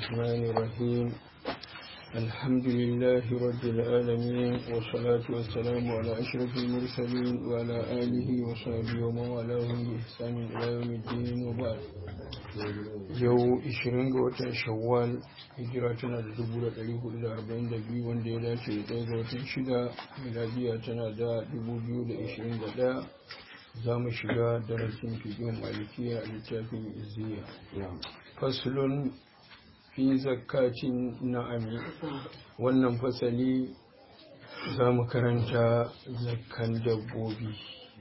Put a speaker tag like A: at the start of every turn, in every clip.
A: الرحمن الرحيم الحمد لله رب العالمين والصلاة والسلام على أشرف المرسلين وعلى آله وصحبه ومن والاه بإحسان إلى يوم الدين وبعد yau 20 ga watan shawwal hijira tana da 1442 wanda ya dace da ɗaya ga watan shida miladiya tana da 2021 za mu shiga darasin fiƙin malikiya a littafin izziya faslun fi zakatin na'ami wannan fasali za mu karanta zakkan dabbobi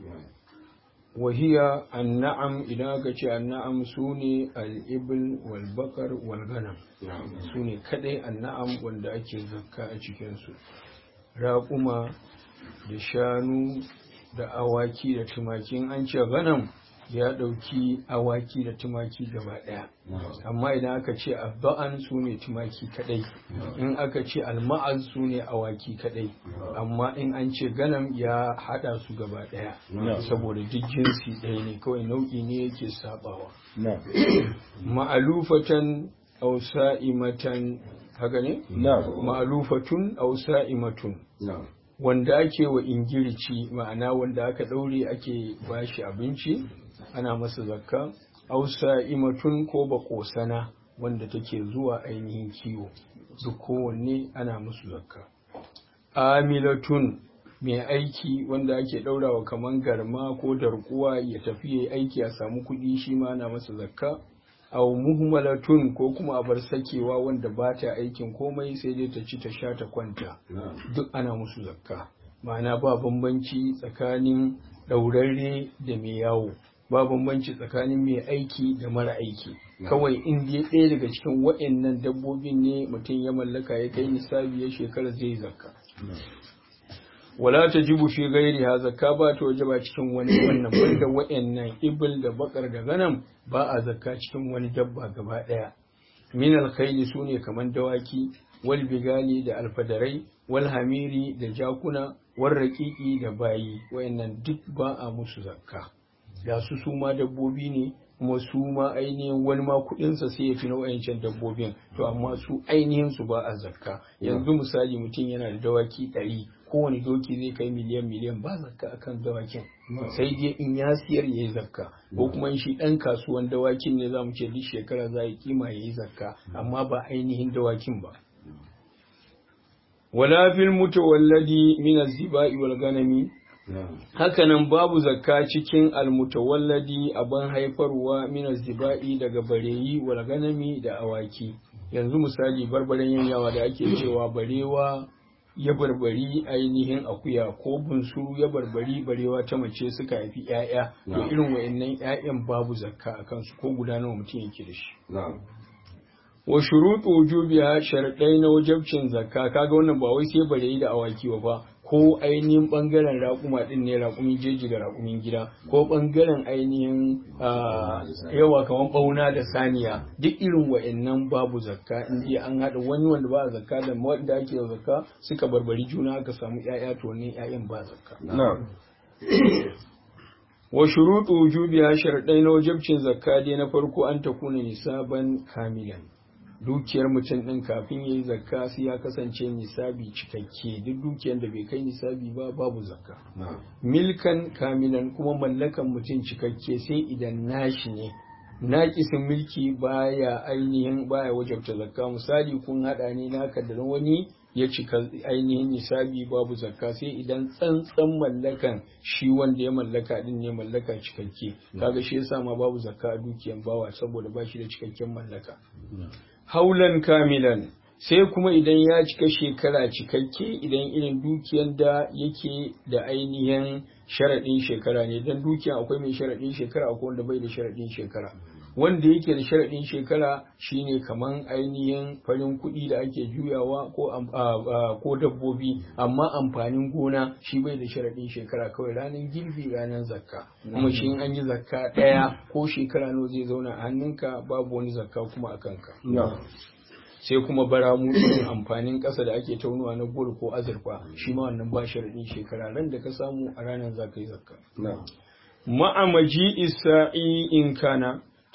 A: wahiya anna'am idan aka ce anna'am su ne al'ibil walbakar walganam su ne kadai anna'am wanda ake zakka a cikinsu raƙuma da shanu da awaki da tumakin an ce ganam ya ɗauki awaki da tumaki gaba ɗaya amma idan aka ce abba'an su ne tumaki kaɗai in aka ce alma'az su ne awaki kaɗai amma in an ce ganam ya haɗa su gaba ɗaya saboda duk jinsi ɗaya ne kawai nau'i ne yake sabawa ma'alufatan aw sa'imatan haka ne ma'alufatun aw sa'imatun wanda ake wa ingirici ma'ana wanda aka ɗaure ake bashi abinci ana masa zakka ausa imatun ko bakosana wanda take zuwa ainihin kiwo duk kowanne ana musu zakka amilatun mai aiki wanda ake ɗaurawa kaman garma ko darkuwa ya tafi ya aiki a samu kuɗi shi ma ana masa zakka aw muhmalatun ko kuma a bar sakewa wanda ba ta aikin komai sai dai ta ci ta sha ta kwanta duk ana musu zakka ma'ana ba bambanci tsakanin ɗaurarre da mai yawo ba bambanci tsakanin mai aiki da mara aiki kawai in dai ɗaya daga cikin waɗannan dabbobin ne mutum ya mallaka ya kai nisabi ya shekara zai zakka wala ta jibu fi gairi ha zakka ba ta waje ba cikin wani wannan banda waɗannan ibil da bakar da ganam ba a zakka cikin wani dabba gaba ɗaya min alkhayli sune kaman dawaki wal bigali da alfadarai wal hamiri da jakuna wal raqiqi da bayi wayannan duk ba a musu zakka da su su ma dabbobi ne kuma su ma ainihin wani ma kuɗinsa sai ya fi na wayancan dabbobin to amma su ainihin su ba a zakka yanzu misali mutum yana da dawaki ɗari kowane doki zai kai miliyan miliyan ba zakka akan dawakin sai dai in ya siyar ya yi zakka ko kuma shi ɗan kasuwan dawakin ne za mu ce duk shekara za a kima ya yi zakka amma ba ainihin dawakin ba wala fil mutawalladi min az-ziba'i wal ganami hakanan babu zakka cikin almutawalladi abin haifarwa min az-ziba'i daga bareyi wal ganami da awaki yanzu misali barbaren yanyawa da ake cewa barewa ya barbari ainihin akuya ko bunsuru ya barbari barewa ta mace suka haifi 'ya'ya to irin wa'annan 'ya'yan babu zakka a kansu ko guda nawa mutum yake da shi wa shuruɗu wujubiha sharadai na wajabcin zakka kaga wannan ba wai sai bareyi da awaki ba fa ko ainihin bangaren raƙuma ɗin ne raƙumin jeji da raƙumin gida ko bangaren ainihin yawa kamar ɓauna da saniya duk irin wa'annan babu zakka in dai an haɗa wani wanda ba zakka da wanda ake zakka suka barbari juna aka samu ƴaƴa to ne ƴaƴan ba zakka wa shuruɗu wujubiha sharadai na wajibcin zakka dai na farko an takuna nisaban kamilan dukiyar mutum ɗin kafin ya yi zakka sai ya kasance nisabi cikakke duk dukiyar da bai kai nisabi ba babu zakka milkan kamilan kuma mallakan mutum cikakke sai idan nashi ne naƙisin mulki baya ainihin baya wajabta zakka misali kun haɗa ne naka da wani ya cika ainihin nisabi babu zakka sai idan tsantsan mallakan shi wanda ya mallaka din ne mallaka cikakke kaga shi yasa ma babu zakka a dukiyan bawa saboda ba shi da cikakken mallaka haulan kamilan sai kuma idan ya cika shekara cikakke idan irin dukiyan da yake da ainihin sharaɗin shekara ne don dukiyan akwai mai sharaɗin shekara akwai wanda bai da sharaɗin shekara wanda yake da sharaɗin shekara shine kaman ainihin farin kuɗi da ake juyawa ko ko dabbobi amma amfanin gona shi bai da sharaɗin shekara kawai ranar girbi ranar zakka kuma shi an yi zakka ɗaya ko shekara nawa zai zauna a hannunka babu wani zakka kuma a kanka sai kuma baramu irin amfanin ƙasa da ake taunuwa na gol ko azurfa shi ma wannan ba sharaɗin shekara ran da ka samu a ranar za ka yi zakka ma'amaji isa'i in kana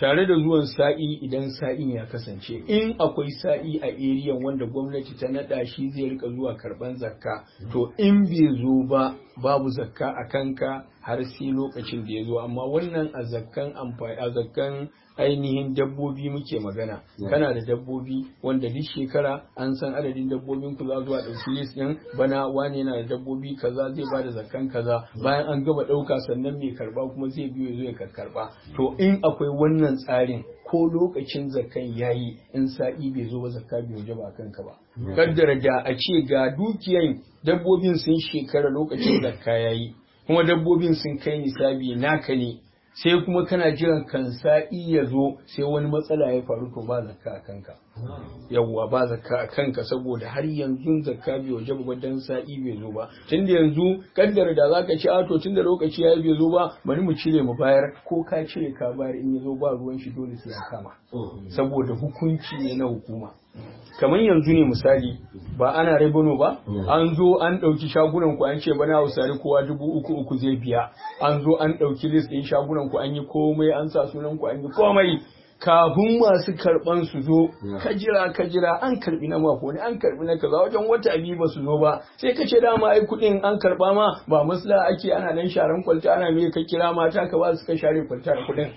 A: tare da zuwan sa'i idan sa'in ya kasance in akwai sa'i a eriyan wanda gwamnati ta nada shi zai rika zuwa karban zakka to in bai zo ba babu zakka a kanka har sai lokacin da ya zo amma wannan a zakkan amfani a zakkan ainihin dabbobi muke magana kana da dabbobi wanda duk shekara an san adadin dabbobin ku za zuwa ɗauki list ɗin bana wani yana da dabbobi kaza zai bada zakkan kaza bayan an gama ɗauka sannan mai karba kuma zai biyo zo ya karba to in akwai wannan tsarin ko lokacin zakkan yayi in sa'i bai zo ba zakka bai waje ba kanka ba kaddara da a ce ga dukiyan dabbobin sun shekara lokacin zakka yayi kuma dabbobin sun kai nisabi naka ne sai kuma kana jiran kan sa'i ya zo sai wani matsala ya faru to ba zakka a kanka yawwa ba zakka a kanka saboda har yanzu zakka bai waje ba dan sa'i bai zo ba tunda yanzu kaddara da zaka ci a to tunda lokaci ya bai zo ba bari mu cire mu bayar ko ka cire ka bayar in ya zo ba ruwan shi dole sai ya kama saboda hukunci ne na hukuma kamar yanzu ne misali ba ana rabano ba an zo an ɗauki shagunan ku an ce bana hausari kowa dubu uku uku zai biya an zo an ɗauki list ɗin shagunan ku an yi komai an sa sunan ku an yi komai kafin masu karban su zo ka jira ka jira an karbi na mako ne an karbi na kaza wajen wata biyu ba su zo ba sai ka ce dama ai kudin an karba ma ba masla ake ana nan sharan kwalta ana me ka kira mata ka ba su ka share kwalta da kudin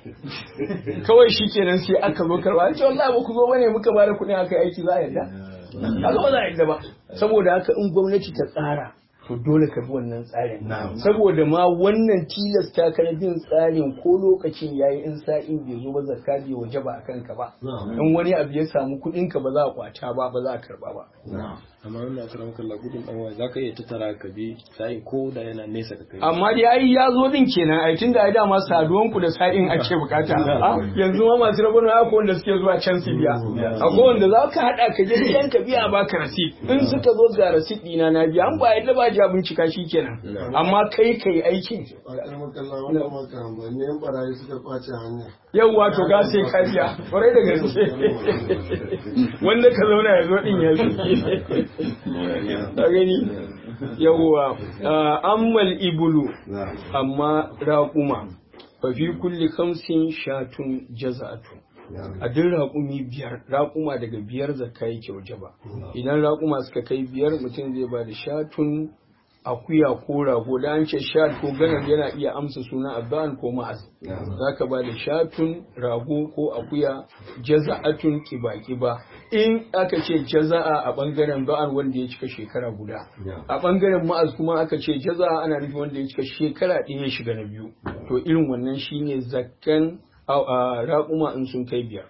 A: kawai shikenan sai aka zo karba ce wallahi ba ku zo bane muka bada kudin aka aiki za a yarda kaga ba za a yarda ba saboda haka in gwamnati ta tsara to dole ka bi wannan tsarin saboda ma wannan tilasta ka na bin tsarin ko lokacin yayi in sa'in bai zo ba zakka bai waje ba akan ka ba in wani abu ya samu kuɗin ka ba za a kwata ba ba za a karba ba
B: amma wannan akaram kalla gudun dan waya zaka iya tattara ka bi sa'in ko da yana nesa ka kai
A: amma dai ai ya zo din kenan ai tunda ai dama saduwan ku da sa'in ake bukata yanzu ma masu rabon ya ko wanda suke zuwa can su biya akwai wanda za ka hada ka je gidan ka biya baka rasit in suka zo ga rasit dina na biya an ba yadda ba ja bincika shi kenan amma kai kai aikin yawwa to ga sai ka biya kwarai da gaske wanda ka zauna ya zo din ya ka gani yawwa ammal ibulu amma raƙuma fa fi kulli khamsin shatun jaza'atu a duk raƙumi biyar raƙuma daga biyar zakka yake waje ba idan raƙuma suka kai biyar mutum zai ba da shatun akuya ko rago da an ce shat ko ganar yana iya amsa suna abban ko ma'az zaka ba da shatun rago ko akuya jaza'atun kiba-kiba in aka ce jaza'a a bangaren ba'an wanda ya cika shekara guda a bangaren ma'az kuma aka ce jaza'a ana nufin wanda ya cika shekara ɗaya ya shiga na biyu to irin wannan shine zakkan raƙuma in sun kai biyar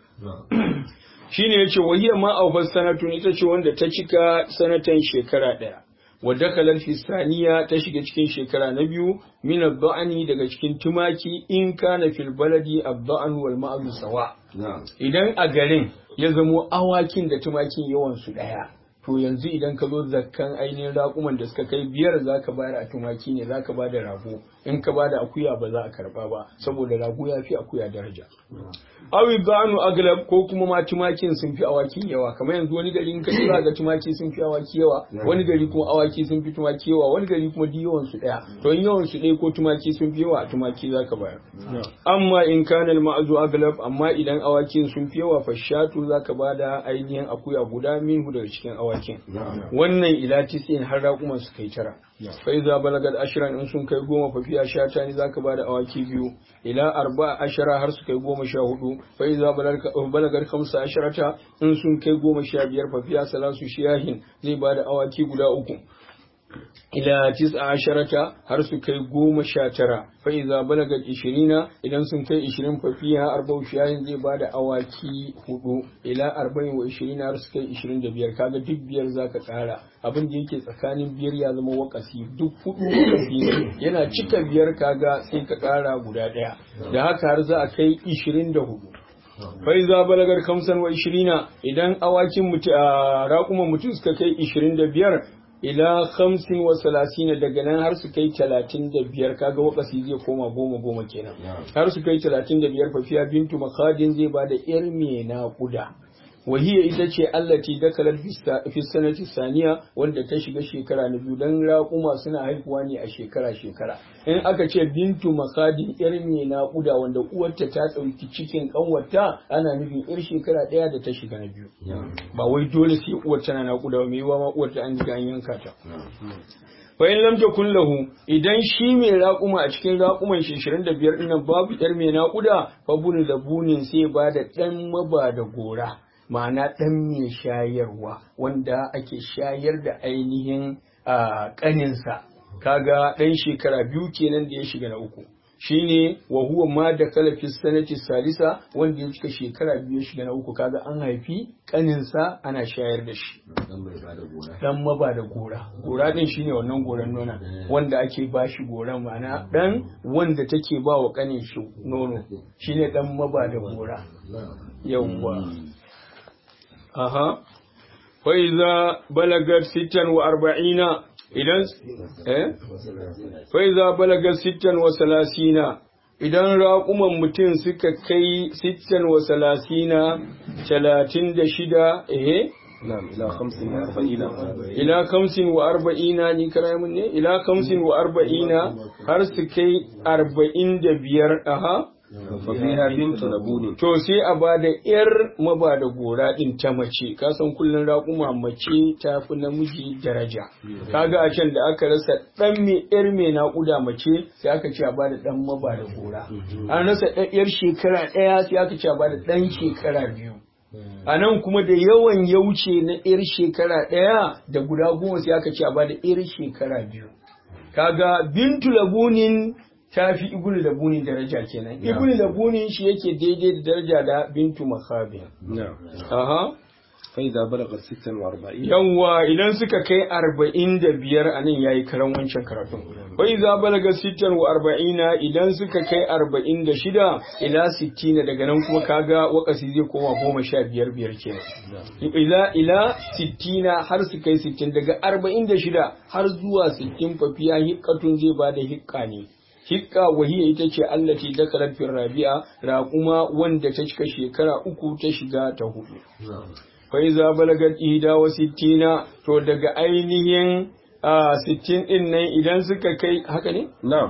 A: shine yace wahiya ma aufar sanatun ita ce wanda ta cika sanatan shekara ɗaya wadda kalar fisaniya ta shiga cikin shekara na biyu min adda'ani daga cikin tumaki in kana fil baladi adda'an wal ma'azu sawa idan a garin ya zamo awakin da tumakin yawan su daya to yanzu idan ka zo zakkan ainihin raƙuman da suka kai biyar za ka bayar a tumaki ne za ka ba da rago in ka ba da akuya ba za a karba ba saboda rago ya fi akuya daraja awi banu aglab ko kuma ma tumakin sun fi awaki yawa kamar yanzu wani gari in ka kira ga tumaki sun fi awaki yawa wani gari kuma awaki sun fi tumaki yawa wani gari kuma duk yawan su daya to in yawan su ɗaya ko tumaki sun fi yawa tumaki za ka bayar amma in kana al ma'azu aglab amma idan awakin sun fi yawa fashatu za ka ba da ainihin akuya guda minhu daga cikin awakin wannan ila tisin har raƙuman su kai tara fa iza balagat ashran in sun kai goma fa fiya shata ne zaka bada awaki biyu ila arba ashara har su kai goma sha hudu fa iza balagat khamsa asharata in sun kai goma sha biyar fa fiya salasu shiyahin zai bada awaki guda uku ila tis'a asharata har su kai goma sha tara fa iza balagat ishirina idan sun kai ishirin fa fiha arba'u shiyahin zai bada awaki hudu ila arba'in wa ishirina har su kai ishirin da biyar kaga duk biyar zaka kara abin da yake tsakanin biyar ya zama wakasi duk hudu wakasi yana cika biyar kaga sai ka kara guda daya da haka har za a kai ishirin da hudu fai za balagar kamsan wa ishirina idan awakin mutu a raƙuman mutum suka kai ishirin da biyar ila hamsin wa salasina daga nan har su kai talatin da biyar kaga wakasi zai koma goma goma kenan har su kai talatin da biyar fafiya bintu makadin zai ba da yar mai naƙuda wahiya ita ce allati dakalar fi sanati saniya wanda ta shiga shekara na biyu dan raƙuma suna haihuwa ne a shekara shekara in aka ce bintu makadin yar mai naƙuda wanda uwarta ta ɗauki cikin ƙanwarta ana nufin yar shekara ɗaya da ta shiga na biyu ba wai dole sai uwar tana naƙuda ba mai yiwa ma uwar ta an riga an yanka ta fa in lam takun lahu idan shi mai raƙuma a cikin raƙuman shi 25 dinnan babu yar mai naƙuda fa bunu da bunin sai ba da dan maba da gora ma'ana dan mai shayarwa wanda ake shayar da ainihin ƙaninsa kaga dan shekara biyu kenan da ya shiga na uku shine wa huwa ma da kala fi sanati salisa wanda ya cika shekara biyu ya shiga na uku kaga an haifi kaninsa ana shayar da shi dan maba da gora gora din shine wannan goran nona wanda ake ba shi goran ma'ana dan wanda take ba wa kanin shi nono shine dan maba da gora yawwa aha fa iza balagat sittan wa arba'ina idan eh fa iza balaga sittan wa salasina idan raƙuman mutum suka kai sittan wa salasina talatin da shida eh
B: na'am ila 45
A: ila kamsin wa arba'ina ni kara mun ne ila kamsin wa arba'ina har su kai arba'in da biyar aha
B: fa fiha bintu labuni
A: To sai a ba da ‘yar maba da gora ɗin ta mace, kasan kullum raƙuma mace ta fi namiji daraja. Kaga a can da aka rasa ɗan mai ‘yar mai naƙuda mace sai aka ce a ba da ɗan maba da gora. An rasa ɗan ‘yar shekara ɗaya sai aka ce a ba da ɗan shekara biyu. A nan kuma da yawan ya wuce na ‘yar shekara ɗaya da guda goma sai aka ce a ba da ‘yar shekara biyu. Kaga bintu labunin ta fi ibnu labunin daraja kenan. Ibnu labunin shi yake daidai da daraja da bintu makhabi.
B: na'am
A: Aha.
B: fa idza balagat 46
A: Yawwa idan suka kai arba'in da biyar a nan yayi karan wancan karatun. Wai za balaga sittan wa arba'ina idan suka kai arba'in da shida ila sittina daga nan kuma kaga wakasi zai koma goma sha biyar biyar kenan. Ila ila sittina har su kai sittin daga arba'in da shida har zuwa sittin fafiya hikkatun zai ba da hikka ne. Hikka wahiya ita ce allati dakalat fil rabi'a raquma wanda ta cika shekara uku ta shiga ta hudu. faiza balagat ida wa sittina to daga ainihin a sittin din nan idan suka kai haka ne
B: na'am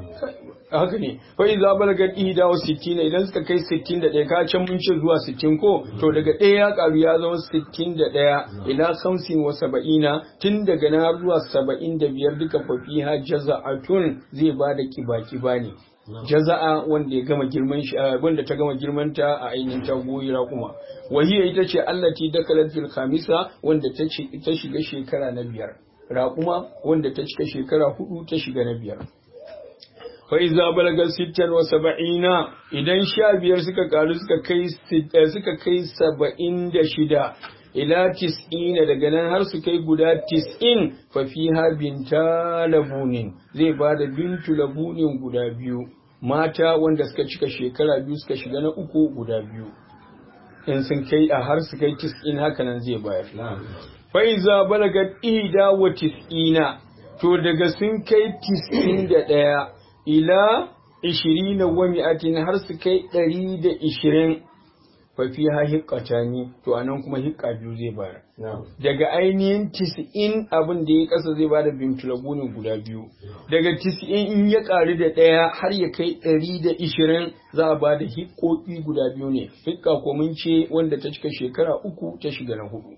A: haka ne faiza balagat ida wa sittina idan suka kai sittin da ɗaya ka can mun ce zuwa sittin ko to daga ɗaya ya karu ya zama sittin da ɗaya ila hamsin wa saba'ina tun daga na har zuwa saba'in da biyar duka fafiha jaza'atun zai ba da kiba-kiba ne jaza'a wanda ya gama girman shi wanda ta gama girman ta a ainihin ta goyi raƙuma wahiya ita ce allati dakalat fil khamisa wanda ta ci ta shiga shekara na biyar raƙuma wanda ta cika shekara hudu ta shiga na biyar fa iza balaga sittan wa saba'ina idan sha biyar suka karu suka kai suka kai saba'in da shida ila tis'ina daga nan har su kai guda tis'in fa fiha binta labunin zai ba da bintu labunin guda biyu mata wanda suka cika shekara biyu suka shiga na uku guda biyu in sun kai a har su kai tis'in haka nan zai bayar fa iza balagat ida wa tis'ina to daga sun kai tis'in da ɗaya ila ishirina wa mi'atin har su kai ɗari da ishirin fafi ha hikkata ni to anan kuma hikka biyu zai bayar daga ainihin tis'in abin da ya kasa zai bada bintulabunin guda biyu daga tis'in in ya ƙaru da ɗaya har ya kai ɗari da ishirin za a bada hikkoki guda biyu ne hikka ko mun ce wanda ta cika shekara uku ta shiga na hudu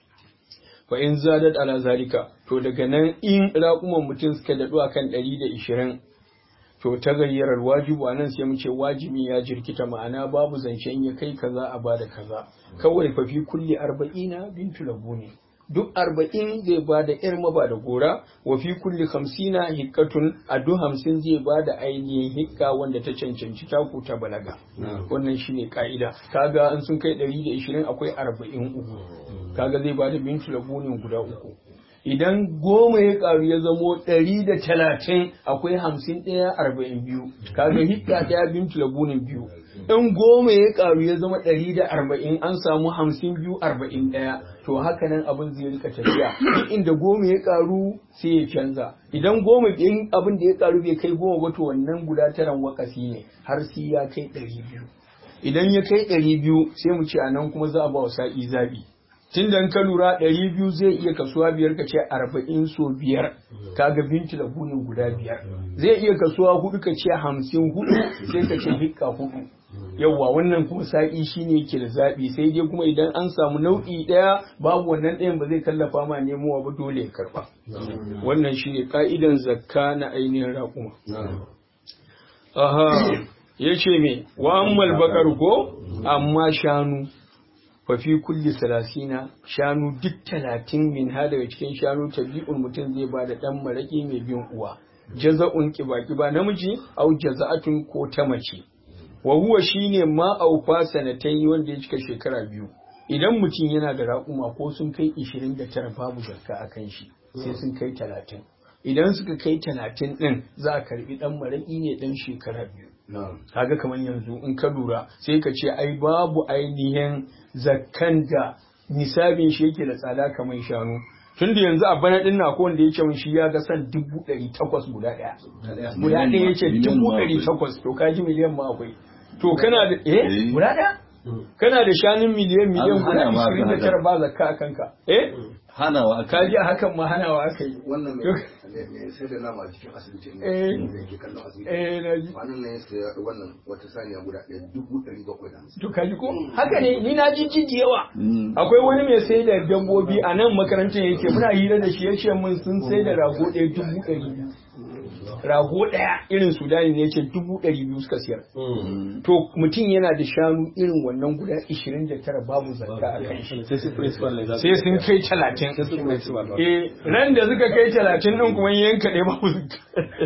A: fa in zadat ala zalika to daga nan in raƙuman mutum suka daɗu akan ɗari da ishirin to ta gayyarar wajibu a nan sai mu ce wajibi ya jirkita ma'ana babu zancen ya kai kaza a bada kaza kawai fa fi kulli arba'ina bintu labuni duk arba'in zai ba da yar maba da gora wa fi kulli hamsina hikkatun a duk hamsin zai ba da ainihin hikka wanda ta cancanci taku ta balaga wannan shine ka'ida kaga an sun kai ɗari da ishirin akwai arba'in uku kaga zai ba da bintu labunin guda uku idan goma ya karu ya zamo ɗari da talatin akwai hamsin ɗaya arba'in biyu kaga hikka ɗaya bintu labunin biyu in goma ya karu ya zama ɗari da arba'in an samu hamsin biyu arba'in ɗaya to haka nan abin zai rika tafiya duk inda goma ya karu sai ya canza idan goma in abin da ya karu bai kai goma ba to wannan guda taran wakasi ne har sai ya kai ɗari biyu idan ya kai ɗari biyu sai mu ce a nan kuma za a ba wa sa'i zaɓi tun da ka lura ɗari biyu zai iya kasuwa biyar ka ce arba'in so biyar kaga binti da bunin guda biyar zai iya kasuwa hudu ka ce hamsin hudu sai ka ce hikka hudu yawwa wannan kuma sa'i shine yake da zaɓi sai dai kuma idan an samu nau'i ɗaya babu wannan ɗayan ba zai tallafa ma nemowa ba dole ya karɓa wannan shine ka'idan zakka na ainihin raƙuma aha ya ce me wa ammal bakar ko amma shanu fafi kulli salasina shanu duk talatin min ha daga cikin shanu tabi'un mutum zai ba da ɗan maraƙi mai bin uwa jaza'un kiba-kiba namiji au jaza'atun ko ta mace wa huwa shine ma aufa sanatai wanda ya cika shekara biyu idan mutum yana da raƙuma ko sun kai 29 babu zakka a kan shi sai sun kai 30 idan suka kai 30 din za a karbi dan maraƙi ne dan shekara biyu kaga kamar yanzu in ka lura sai ka ce ai babu ainihin zakkan da nisabin shi yake da tsada kamar shanu tun da yanzu a bana din na wanda ya ce mun shi ya ga san dubu ɗari takwas guda ɗaya guda ɗaya ya ce dubu ɗari takwas to kaji miliyan ma akwai to kana da eh guda ɗaya kana da shanun miliyan miliyan guda ishirin da tara ba zakka a kanka eh
C: hanawa
A: ka ji hakan ma hanawa aka yi
D: wannan mai sai da nama cikin asibiti ne da yake kallon asibiti
A: eh na ji
D: wannan ne sai wannan wata saniya guda ɗaya dubu ɗari bakwai da hamsin
A: to ka ji ko haka ne ni na ji jiji yawa akwai wani mai sai da dabbobi a nan makarantar yake muna hira da shi ya ce min sun sai da rago ɗaya dubu ɗari biyu rago ɗaya irin sudani ne ce dubu ɗari biyu suka siyar to mutum yana da shanu irin wannan guda ishirin da tara babu zakka a kan shi
B: sai su principal ne za su
A: sai sun kai talatin
B: sai su principal ba
A: eh ran da suka kai talatin ɗin kuma yanka ɗaya babu zakka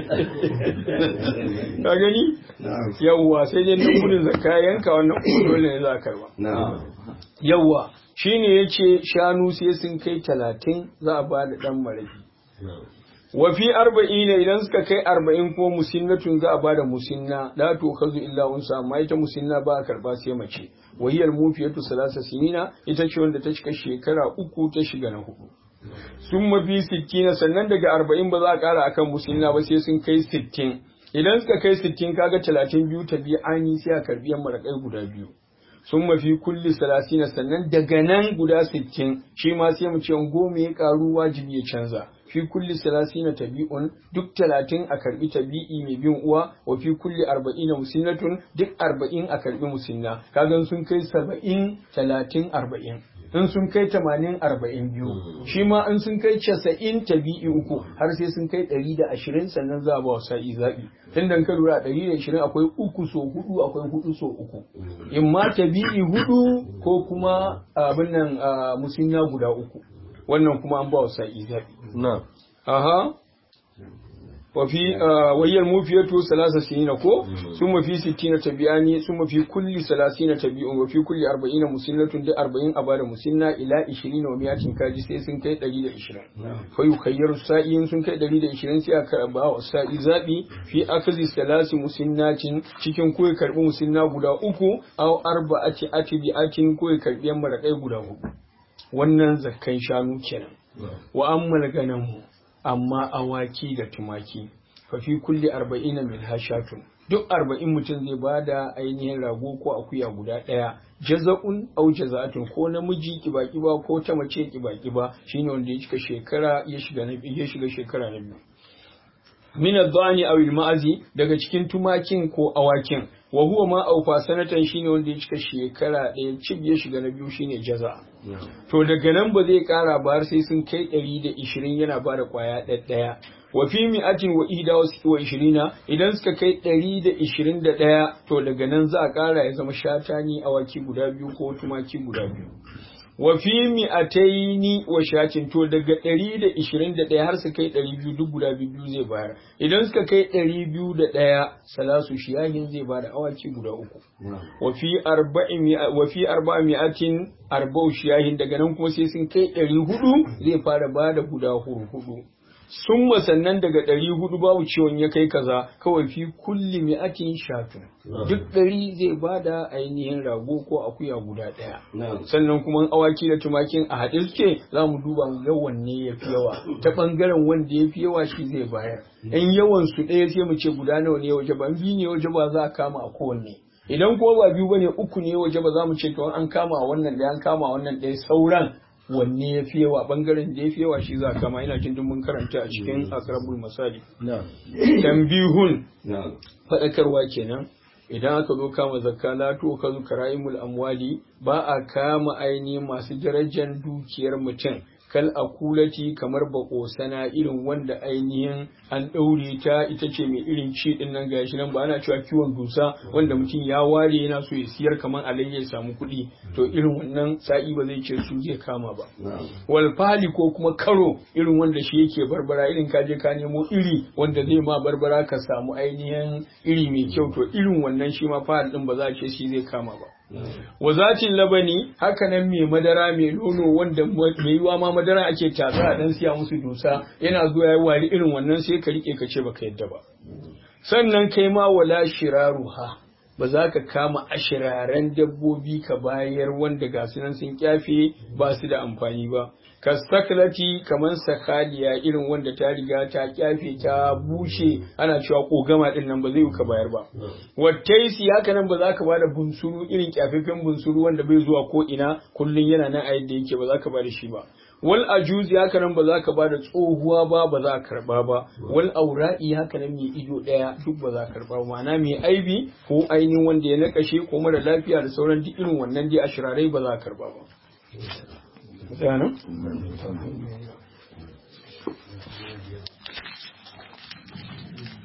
A: ka gani yawwa sai dai nan gudun zakka yanka wannan kuma dole ne za a karba yawwa shine yace shanu sai sun kai talatin za a ba da ɗan maraki wa fi arba'ina idan suka kai arba'in ko musinnatun za a bada musinna la to kazu illa unsa amma ita musinna ba a karba sai mace wahiyar mufiyatu salasa sinina ita ce wanda ta cika shekara uku ta shiga na hudu sun mafi sittina sannan daga arba'in ba za a kara akan musinna ba sai sun kai sittin idan suka kai sittin kaga talatin biyu ta biyu ani sai a karbi yan marakai guda biyu sun mafi kulli salasina sannan daga nan guda sittin shi ma sai mu ce goma ya karu wajibi ya canza fi kulli salasina tabi'un duk talatin a karbi tabi'i mai bin uwa wa fi kulli arba'ina musinnatun duk arba'in a karbi musinna kagan sun kai saba'in talatin arba'in in sun kai tamanin arba'in biyu shi ma in sun kai casa'in tabi'i uku har sai sun kai ɗari da ashirin sannan za a ba wa sa'i zaɓi tun da ka lura ɗari da ashirin akwai uku so hudu akwai hudu so uku in ma tabi'i hudu ko kuma abin nan musinna guda uku wannan kuma an ba wa sa'i zaɓi
B: na
A: aha wafi wayyar mufiyatu salasa sinina ko sun mafi sittina tabiyani sun mafi kulli salasina tabi'un wafi kulli arba'ina musinnatun da arba'in a bada musinna ila ishirin wa miyatin kaji sai sun kai ɗari da ishirin fa yukayyaru sa'in sun kai ɗari da ishirin sai aka ba wa sa'i zaɓi fi akazi salasi musinnatin cikin ko ya karɓi musinna guda uku aw arba'ati atibi'atin ko ya karɓi yan maraƙai guda hudu wannan zakkan shanu kenan wa ammal ganamu amma awaki da tumaki fa fi kulli arba'ina min hashatun duk arba'in mutum zai bada ainihin rago ko akuya guda ɗaya jaza'un au jaza'atun ko namiji kiba-kiba ko ta mace kiba-kiba shine wanda ya cika shekara ya shiga na ya shiga shekara na biyu min adh-dhani aw al-ma'azi daga cikin tumakin ko awakin wa huwa ma aufa sanatan shine wanda ya cika shekara ɗaya cib ya shiga na biyu shine jaza to daga nan ba zai kara ba har sai sun kai ɗari da ishirin yana ba da kwaya ɗaya wa fi mi'atin wa ihda wa ishirina idan suka kai ɗari da ishirin da ɗaya to daga nan za a kara ya zama shatani awaki guda biyu ko tumaki guda biyu wa fi mi'ataini wa shatin to daga ɗari da ishirin da ɗaya har su kai ɗari biyu duk guda biyu zai bayar idan suka kai ɗari biyu da ɗaya salasu shiyahin zai bada awaki guda uku wa fi arba'i wa fi arba'i mi'atin arba'u shiyahin daga nan kuma sai sun kai ɗari hudu zai fara bada guda hudu sun sannan daga ɗari hudu babu ciwon ya kai kaza kawai fi kulli mi'atin shatun duk ɗari zai bada ainihin rago ko akuya guda ɗaya sannan kuma awaki da tumakin a haɗe suke za mu duba mu ga wanne ya fi yawa ta ɓangaren wanda ya fi yawa shi zai bayar in yawan su ɗaya sai mu ce guda nawa ne waje ba biyu ne waje ba za a kama a kowanne idan ko ba biyu bane uku ne waje ba za mu ce to an kama wannan da an kama wannan ɗaya sauran wanne ya fi yawa bangaren da ya fi yawa shi za kama ina jin mun karanta a cikin akrabul masali tambihun faɗakarwa kenan idan aka zo kama zakka la to ka zo karayimul amwali ba a kama aini masu darajar dukiyar mutum kal akulati kamar bakosana irin wanda ainihin an ɗaure ta ita ce mai irin ci din nan gashi nan ba ana cewa kiwon dusa wanda mutum ya ware yana so ya siyar kamar alayya ya samu kuɗi to irin wannan sa'i ba zai ce su zai kama ba wal fali ko kuma karo irin wanda shi yake barbara irin ka je ka nemo iri wanda zai ma barbara ka samu ainihin iri mai kyau to irin wannan shi ma fahal din ba za a ce shi zai kama ba wazatin labani haka nan mai madara mai nono wanda mai yiwa ma madara ake tatsa a dan siya musu dusa yana zuwa ya wari irin wannan sai ka rike ka ce baka yadda ba sannan kai ma wala shiraruha ba za ka kama ashiraren dabbobi ka bayar wanda ga nan sun kyafe ba su da amfani ba ka saklati kamar sakaliya irin wanda ta riga ta kyafe ta bushe ana cewa kogama din nan ba zai ka bayar ba wattaisi haka nan ba za ka bada bunsuru irin kyafafen bunsuru wanda bai zuwa ko ina kullun yana nan a yadda yake ba za ka bada shi ba wal ajuzi haka nan ba za ka bada tsohuwa ba ba za ka karba ba wal aura'i haka nan mai ido daya duk ba za ka karba ma'ana mai aibi ko ainihin wanda ya nakashe ko mara lafiya da sauran duk irin wannan dai ashirarai ba za ka karba ba Tsaya